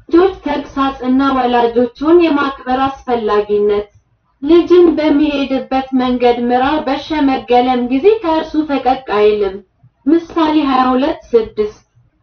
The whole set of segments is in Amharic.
ልጆች ተግሳጽ እና ወላጆቹን የማክበር አስፈላጊነት ልጅን በሚሄድበት መንገድ ምራ፣ በሸመገለም ጊዜ ከእርሱ ፈቀቅ አይልም። ምሳሌ 22 ስድስት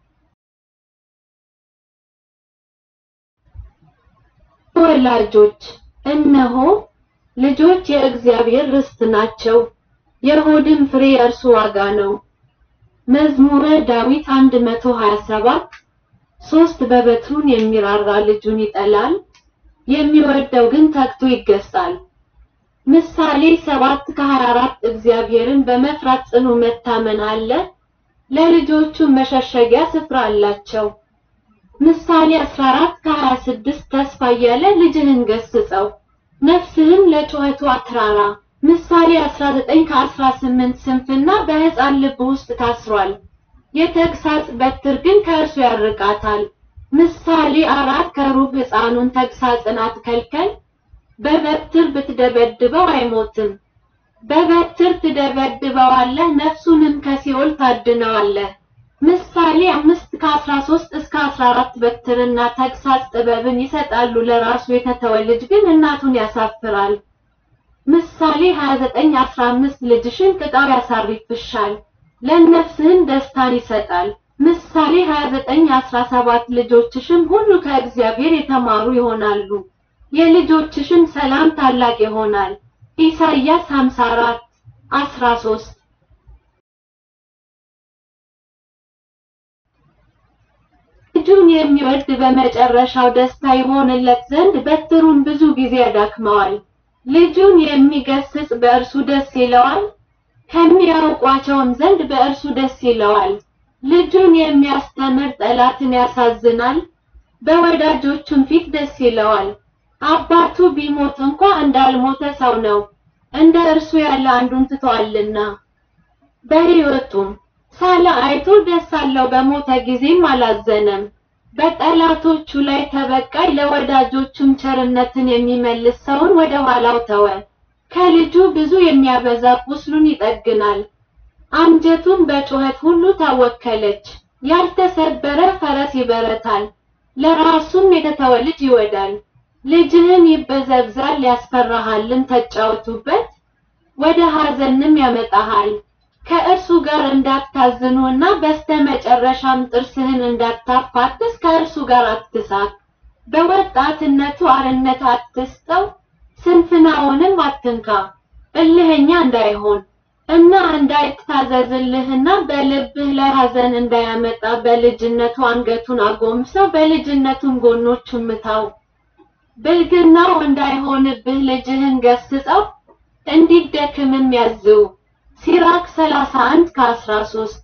ወላጆች እነሆ ልጆች የእግዚአብሔር ርስት ናቸው፣ የሆድም ፍሬ የእርሱ ዋጋ ነው። መዝሙረ ዳዊት 127 ሶስት በበትሩን የሚራራ ልጁን ይጠላል፣ የሚወደው ግን ተግቶ ይገሳል። ምሳሌ 7 ከ24 እግዚአብሔርን በመፍራት ጽኑ መታመን አለ፣ ለልጆቹ መሸሸጊያ ስፍራ አላቸው። ምሳሌ 14 ከ26 ተስፋ እያለ ልጅህን ገስጸው፣ ነፍስህም ለጩኸቱ አትራራ። ምሳሌ 19 ከ18 ስንፍና በሕፃን ልብ ውስጥ ታስሯል፣ የተግሳጽ በትር ግን ከእርሱ ያርቃታል። ምሳሌ አራት ከሩብ ሕፃኑን ተግሳጽን አትከልከል፣ በበትር ብትደበድበው አይሞትም። በበትር ትደበድበዋለህ፣ ነፍሱንም ከሲኦል ታድነዋለህ። ምሳሌ አምስት ከአስራ ሶስት እስከ አስራ አራት በትርና ተግሳጽ ጥበብን ይሰጣሉ፣ ለራሱ የተተወ ልጅ ግን እናቱን ያሳፍራል። ምሳሌ 29 15 ልጅሽን ቅጣው ያሳርፍሻል፣ ለነፍስህም ደስታን ይሰጣል። ምሳሌ 29 17 ልጆችሽም ሁሉ ከእግዚአብሔር የተማሩ ይሆናሉ፣ የልጆችሽም ሰላም ታላቅ ይሆናል። ኢሳይያስ 54 13 ልጁን የሚወድ በመጨረሻው ደስታ ይሆንለት ዘንድ በትሩን ብዙ ጊዜ ያዳክመዋል። ልጁን የሚገስጽ በእርሱ ደስ ይለዋል፣ ከሚያውቋቸውም ዘንድ በእርሱ ደስ ይለዋል። ልጁን የሚያስተምር ጠላትን ያሳዝናል፣ በወዳጆቹም ፊት ደስ ይለዋል። አባቱ ቢሞት እንኳ እንዳልሞተ ሰው ነው፣ እንደ እርሱ ያለ አንዱን ትቷልና። በሕይወቱም ሳለ አይቶ ደስ አለው፣ በሞተ ጊዜም አላዘነም። በጠላቶቹ ላይ ተበቃይ፣ ለወዳጆቹም ቸርነትን የሚመልስ ሰውን ወደ ኋላው ተወ። ከልጁ ብዙ የሚያበዛ ቁስሉን ይጠግናል። አንጀቱም በጩኸት ሁሉ ታወከለች። ያልተሰበረ ፈረስ ይበረታል፣ ለራሱም የተተወ ልጅ ይወዳል። ልጅህን ይበዘብዛል፣ ያስፈራሃልም፣ ተጫወቱበት፣ ወደ ሐዘንም ያመጣሃል። ከእርሱ ጋር እንዳታዝኑ እና በስተመጨረሻም ጥርስህን እንዳታፋትስ ከእርሱ ጋር አትሳቅ። በወጣትነቱ አርነት አትስጠው፣ ስንፍናውንም አትንካ። እልህኛ እንዳይሆን እና እንዳይታዘዝልህና በልብህ ላይ ሐዘን እንዳያመጣ በልጅነቱ አንገቱን አጎንብሰው፣ በልጅነቱም ጎኖቹን ምታው። ብልግናው እንዳይሆንብህ ልጅህን ገስጸው፣ እንዲደክምም ያዝው። ሲራክ 31 ከ13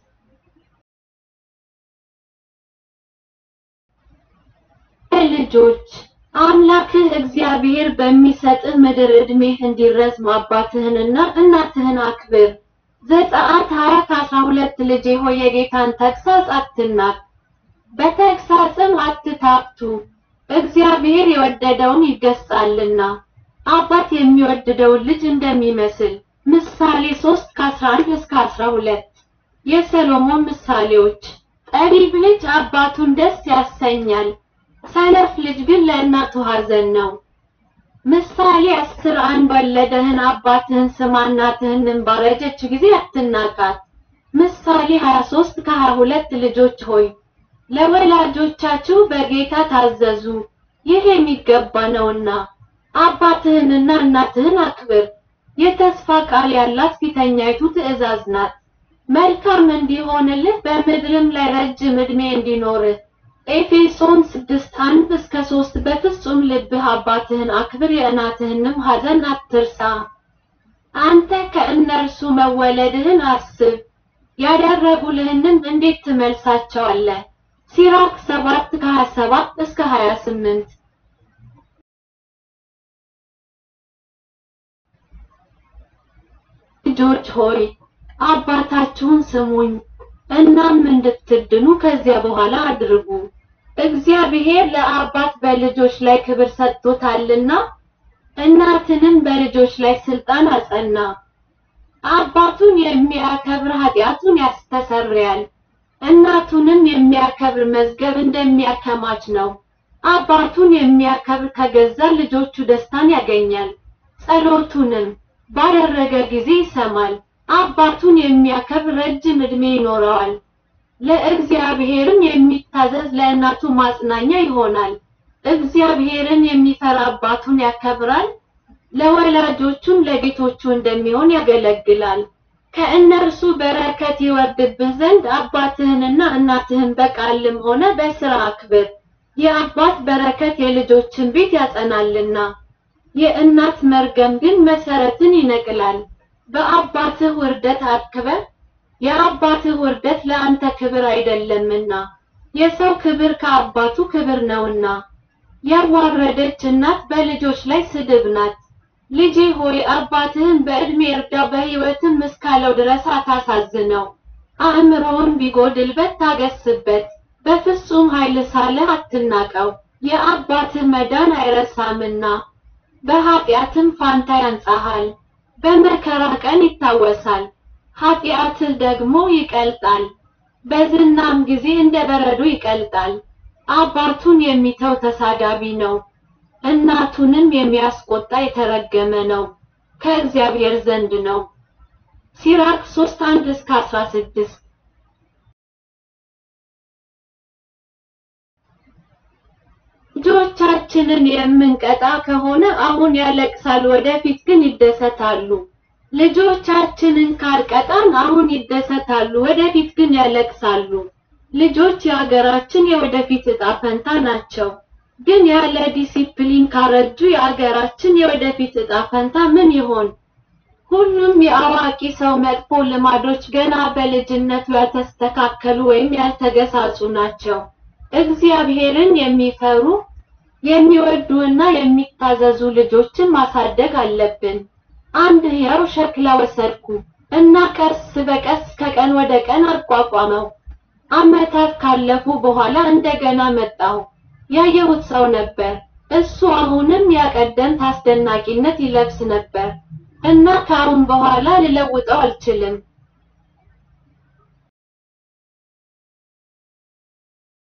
ልጆች አምላክህ እግዚአብሔር በሚሰጥህ ምድር ዕድሜህ እንዲረዝም አባትህንና እናትህን አክብር። ዘጸአት 20 ከ12 ልጄ ሆይ የጌታን ተግሳጽ አትናቅ፣ በተግሳጽም አትታክቱ፣ እግዚአብሔር የወደደውን ይገስጻልና አባት የሚወድደውን ልጅ እንደሚመስል። ምሳሌ 3 ከ11 እስከ 12 የሰሎሞን ምሳሌዎች። ጠቢብ ልጅ አባቱን ደስ ያሰኛል፣ ሰነፍ ልጅ ግን ለእናቱ ሐዘን ነው። ምሳሌ 10 አንድ ወለደህን አባትህን ስማ፣ እናትህንም ባረጀች ጊዜ አትናቃት። ምሳሌ 23 ከ22 ልጆች ሆይ ለወላጆቻችሁ በጌታ ታዘዙ፣ ይህ የሚገባ ነውና። አባትህንና እናትህን አክብር የተስፋ ቃል ያላት ፊተኛይቱ ትእዛዝ ናት። መልካም እንዲሆንልህ በምድርም ላይ ረጅም ዕድሜ እንዲኖርህ። ኤፌሶን 6:1 እስከ 3 በፍጹም ልብህ አባትህን አክብር፣ የእናትህንም ሐዘን አትርሳ። አንተ ከእነርሱ መወለድህን አስብ፣ ያደረጉልህንም እንዴት ትመልሳቸዋለህ? ሲራክ 7 ከ27 እስከ 28 ልጆች ሆይ አባታችሁን ስሙኝ፣ እናም እንድትድኑ ከዚያ በኋላ አድርጉ። እግዚአብሔር ለአባት በልጆች ላይ ክብር ሰጥቶታልና እናትንም በልጆች ላይ ስልጣን አጸና። አባቱን የሚያከብር ኃጢአቱን ያስተሰርያል፣ እናቱንም የሚያከብር መዝገብ እንደሚያከማች ነው። አባቱን የሚያከብር ከገዛ ልጆቹ ደስታን ያገኛል። ጸሎቱንም ባደረገ ጊዜ ይሰማል። አባቱን የሚያከብር ረጅም ዕድሜ ይኖረዋል። ለእግዚአብሔርም የሚታዘዝ ለእናቱ ማጽናኛ ይሆናል። እግዚአብሔርን የሚፈራ አባቱን ያከብራል፣ ለወላጆቹም ለጌቶቹ እንደሚሆን ያገለግላል። ከእነርሱ በረከት ይወርድብህ ዘንድ አባትህንና እናትህን በቃልም ሆነ በሥራ አክብር። የአባት በረከት የልጆችን ቤት ያጸናልና፣ የእናት መርገም ግን መሰረትን ይነቅላል። በአባትህ ውርደት አክብር፣ የአባትህ ውርደት ለአንተ ክብር አይደለምና፣ የሰው ክብር ከአባቱ ክብር ነውና። ያዋረደች እናት በልጆች ላይ ስድብ ናት። ልጄ ሆይ አባትህን በዕድሜ እርዳ፣ በሕይወትም እስካለው ድረስ አታሳዝነው። አእምሮውን ቢጎድልበት ታገስበት፣ በፍጹም ኃይል ሳለህ አትናቀው። የአባትህ መዳን አይረሳምና በኃጢአትም ፋንታ ያንጻሃል። በመከራ ቀን ይታወሳል፣ ኃጢአትህ ደግሞ ይቀልጣል። በዝናም ጊዜ እንደ በረዶ ይቀልጣል። አባቱን የሚተው ተሳዳቢ ነው፣ እናቱንም የሚያስቆጣ የተረገመ ነው፣ ከእግዚአብሔር ዘንድ ነው። ሲራክ 3 1 እስከ 16 ልጆቻችንን የምንቀጣ ከሆነ አሁን ያለቅሳሉ፣ ወደፊት ግን ይደሰታሉ። ልጆቻችንን ካልቀጣን አሁን ይደሰታሉ፣ ወደፊት ግን ያለቅሳሉ። ልጆች የአገራችን የወደፊት ዕጣ ፈንታ ናቸው። ግን ያለ ዲሲፕሊን ካረጁ የአገራችን የወደፊት ዕጣ ፈንታ ምን ይሆን? ሁሉም የአዋቂ ሰው መጥፎ ልማዶች ገና በልጅነቱ ያልተስተካከሉ ወይም ያልተገሳጹ ናቸው። እግዚአብሔርን የሚፈሩ የሚወዱና የሚታዘዙ ልጆችን ማሳደግ አለብን። አንድ ሕያው ሸክላ ወሰድኩ እና ቀስ በቀስ ከቀን ወደ ቀን አቋቋመው። ዓመታት ካለፉ በኋላ እንደገና መጣሁ። ያየሁት ሰው ነበር። እሱ አሁንም ያቀደምት አስደናቂነት ይለብስ ነበር እና ከአሁን በኋላ ልለውጠው አልችልም።